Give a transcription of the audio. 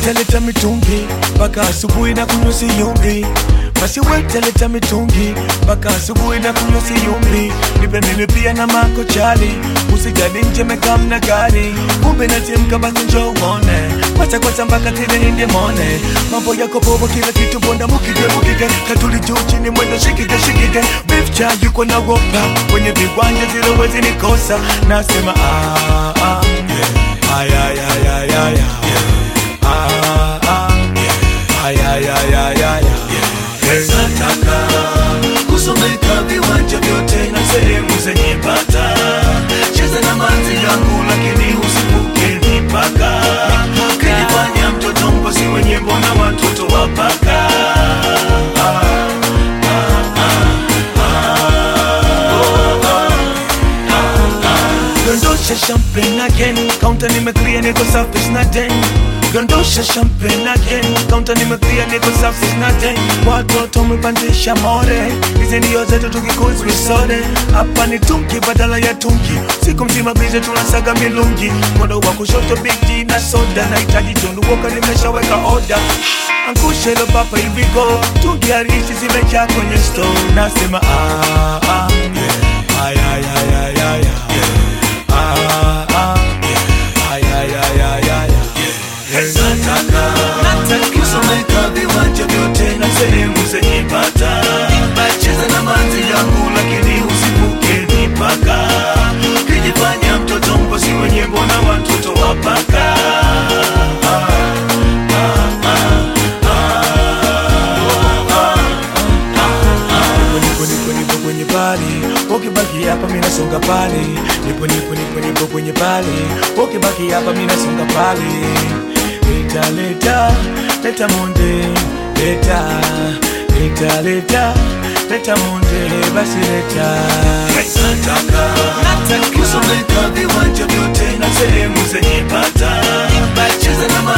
wetaleta mitungi mpaka asubuhi na kunywa siyumbi basi wetaleta mitungi mpaka asubuhi na kunywa siyumbi nipe mimi pia na mako chali usijali nje mekamna gari kumbe natimka basi njo uone kwacha kwacha mpaka tile ninde mone mambo yako bobo kila kitu bonda mukige mukige katuli juu chini mwendo shikige shikige beef cha yuko na wopa kwenye viwanja zile wezi nikosa nasema ah, ah, yeah. ay, ay, ay, ay, ay, ay. Ah, ah, yeah. ay, ay, ay, ay, ay, ay. Yeah. nataka kusomeka viwanja vyote na sehemu zenye bata cheza na manzi yangu lakini usivuke mipaka kijifanya mtoto mposi wenye mbona watoto wapaka Dondosha champagne again Counter nimeclear niko safi sina den Dondosha champagne again Counter nimeclear niko safi sina den Watoto umepandisha more Hizi ndio zetu tukikuzi sote Hapa ni tunki badala ya tunki Siku mzima bize tunasaga milungi Mkono wa kushoto big G na soda Nahitaji tundu woka nimeshaweka order Angusha hilo papa hivi go Tungi harishi zimejaa kwenye store Nasema ah ah yeah Ay ay ay ay ay ay Ah, ah, yeah. Ay, ay, ay, ay, ay, ay. nataka kusomeka viwanja vyote na sehemu zenye bata cheza na manzi yangu lakini usivuke mipaka kijifanya mtoto mposi wenye mbona watoto wapaka Nipo, nipo, nipo, nipo kwenye pali ukibaki hapa mina songa pale nipo nipo nipo nipo kwenye pale ukibaki hapa mina songa pale leta leta leta monde leta leta leta leta monde basi leta nataka kusomeka viwanja vyote na sehemu zenye bata cheza na